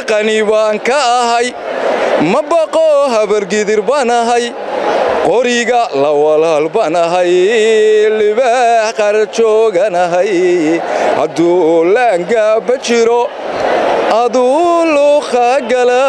qani baan ka ahay ma baqo habargidir baan ahay qoriga la walaal baan ahay libaax qarjooganahay hadduu laangaaba jiro aduu luuqa gala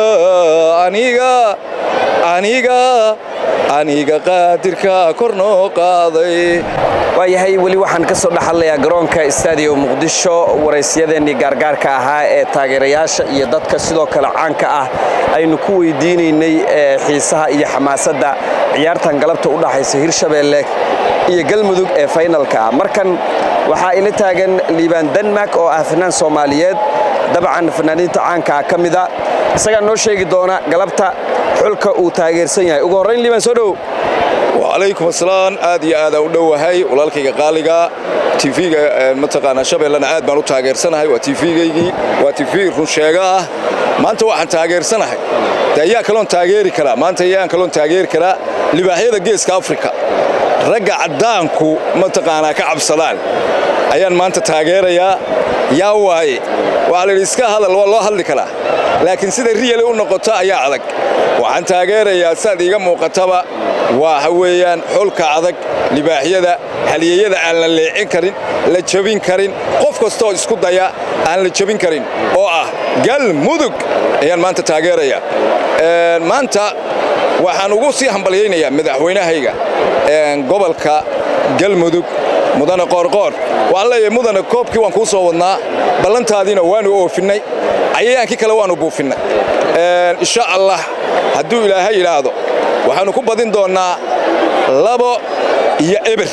aniga aniga aniga qaadirka kor noo qaaday waayahay weli waxaan ka soo dhexadlayaa garoonka istaadiyo muqdisho waraysyadeenii gaargaarka ahaa ee taageerayaasha iyo dadka sidoo kale caanka ah aynu ku weydiinaynay xiisaha iyo xamaasadda ciyaartan galabta u dhaxaysa hirshabeelle iyo galmudug ee faynalka ah markan waxaa ila taagan liibaan denmark oo ah fanaan soomaaliyeed dabcan fanaaniinta caankaa ka mida isagaa noo sheegi doona galabta xulka uu taageersan yahay ugu horrayn liibaan soo dhow wacalaykum asalaam aad iyo aadaan u dhowahay walaalkayga qaaliga tv-ga mataqaanaa shabeellena aad baan u taageersanahay waa tv-gaygii waa tv runsheega ah maanta waxaan taageersanahay de ayaa kaloon taageeri karaa maanta ayaan kaloon taageeri karaa libaaxyada geeska afrika ragga caddaanku mataqaanaa ka cabsadaan ayaan maanta taageerayaa yaa waaye waxaa la yidhi iska hadal waa loo hadli karaa laakiin sida riyali u noqoto ayaa adag waxaan taageerayaa sidaad iiga muuqataba waxa weeyaan xulka adag libaaxyada haliyeyada aan la leecin karin la jabin karin qof kastooo isku daya aan la jabin karin oo ah galmudug ayaan maanta taageerayaa maanta waxaan ugu sii hambalyaynayaa madaxweynahayga gobolka galmudug mudane qoorqoor waxaan leeyahay mudane koobkii waan kuu soo wadnaa ballantaadiina waanu oofinnay cayayaankii kale waannu buufinnay insha allah hadduu ilaahay yidhaahdo waxaannu ku badin doonnaa labo iyo eber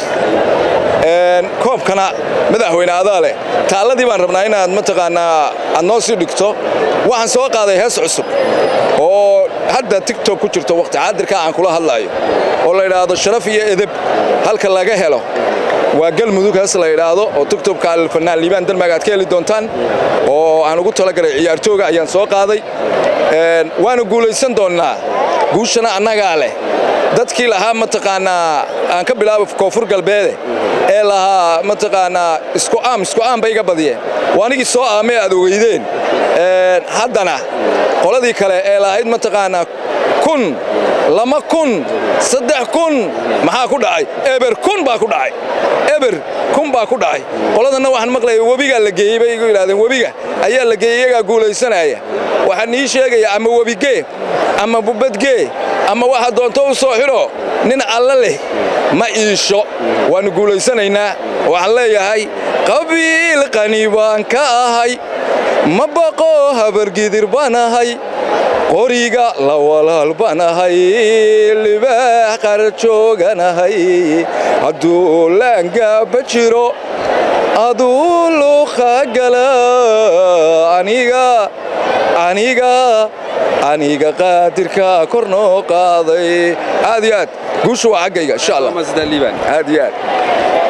koobkana madaxweyne adaa leh taalladii baan rabnaa inaad mataqaannaa aad noo sii dhigto waxaan soo qaaday hees cusub oo hadda tigtok ku jirto wakhti xaadirka aan kula hadlaayo oo la yidhaahdo sharaf iyo edeb halka laga helo waa galmudug hees la yidhaahdo oo tigtobka alfanaan liibaan dalmaag aad ka heli doontaan oo aan ugu talagalay ciyaartooga ayaan soo qaaday waanu guulaysan doonnaa guushana annagaa leh dadkii lahaa mataqaannaa aan ka bilaabo koonfur galbeede ee lahaa mataqaannaa isku aam isku aam bay iga badiyeen waa anigii soo aamee aad ogeydeen haddana qoladii kale ee lahayd mataqaannaa kun lama kun saddex kun maxaa ku dhacay eber kun baa ku dhacay eber kun baa ku dhacay qoladanna waxaan maqlaya webigaa la geeyey bay igu yidhahdeen webiga ayaa la geeyey iyagaa guulaysanaya waxaan ii sheegaya ama webigee ama bubadgee ama waxa doonto u soo xidho nin alla leh ma iisho waannu guulaysanaynaa waxaan leeyahay qabiil qani baan ka ahay ma baqo habargidir baan ahay qoriga la walaal baan ahay libaax qarjooganahay hadduu laangaaba jiro aduu luuqa gala aniga aniga aniga qaadirka kor noo qaaday aad iyo aad guushu waa xaggayga insha allah aad iyo aad